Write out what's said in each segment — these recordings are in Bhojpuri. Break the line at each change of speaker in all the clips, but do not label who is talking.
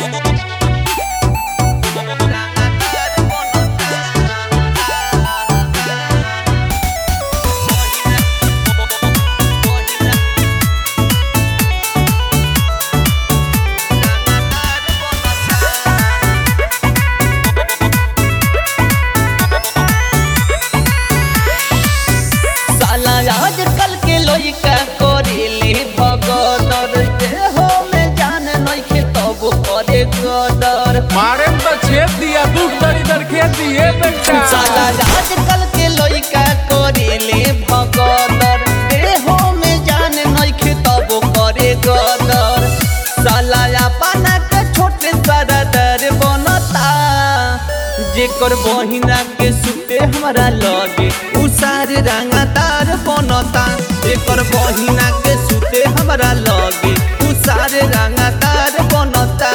साला आजकल के लइका करेले भगदर देहो में जान नइखे तब करे गदर
मारे में तो छेद दिया दुख दरी दर खेत दिए बेटा
साला आजकल के लइका करेले भगदर देहो में जान नइखे तब करे गदर साला अपना के छोटे सरदर बनता जेकर बहिना के सुते हमरा लगे उ सारे रंगदार बनता जेकर बहिना के सुते हमरा लगे उ सारे रंगदार बनता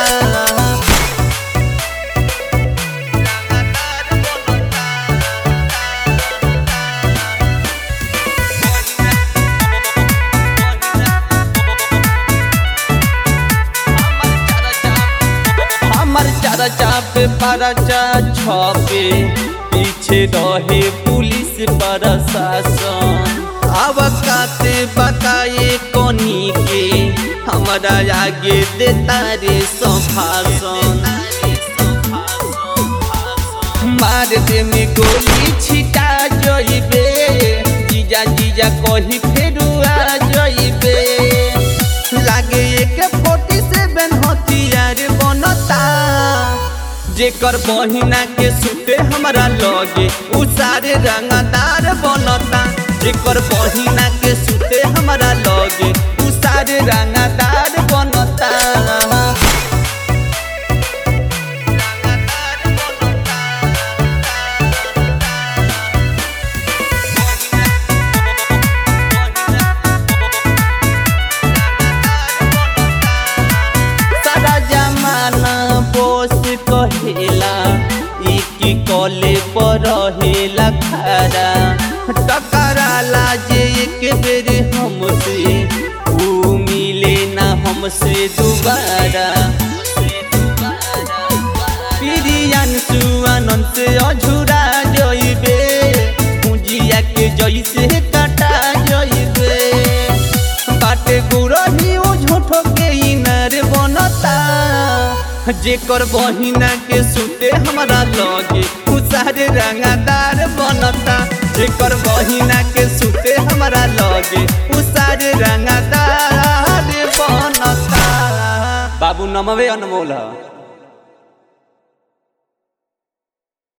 हमर चर्चा पे परचा छपे पीछे रहे पुलिस प्रशासन अब काते बताए कोनी के हमरा आगे देता रे संभाषण मार दे में गोली छिटा जइबे जीजा जीजा कही फेरू आ जइबे लागे एक फोर्टी सेवन हथियार बनता जेकर बहिना के सुते हमरा लगे उ सारे रंगदार बनता जेकर बहिना के सुते हमरा लगे उ सारे रंगदार बनता सारा जमाना बोस कहेला एक कॉले पर रहेला खरा टकराला जे एक बेर हमसे ऊ मिले ना हमसे दोबारा प्रियांशु आनंद से अझुरा जइबे पूंजिया के जइसे काटा जइबे बाटे गुरही उ झूठो के इनर बनता जेकर बहिना के सुते हमरा लगे उ सारे रंगदार बनता जेकर बहिना के सुते हमरा लगे उ सारे रंगदार बनता बाबू नमवे अनमोल ह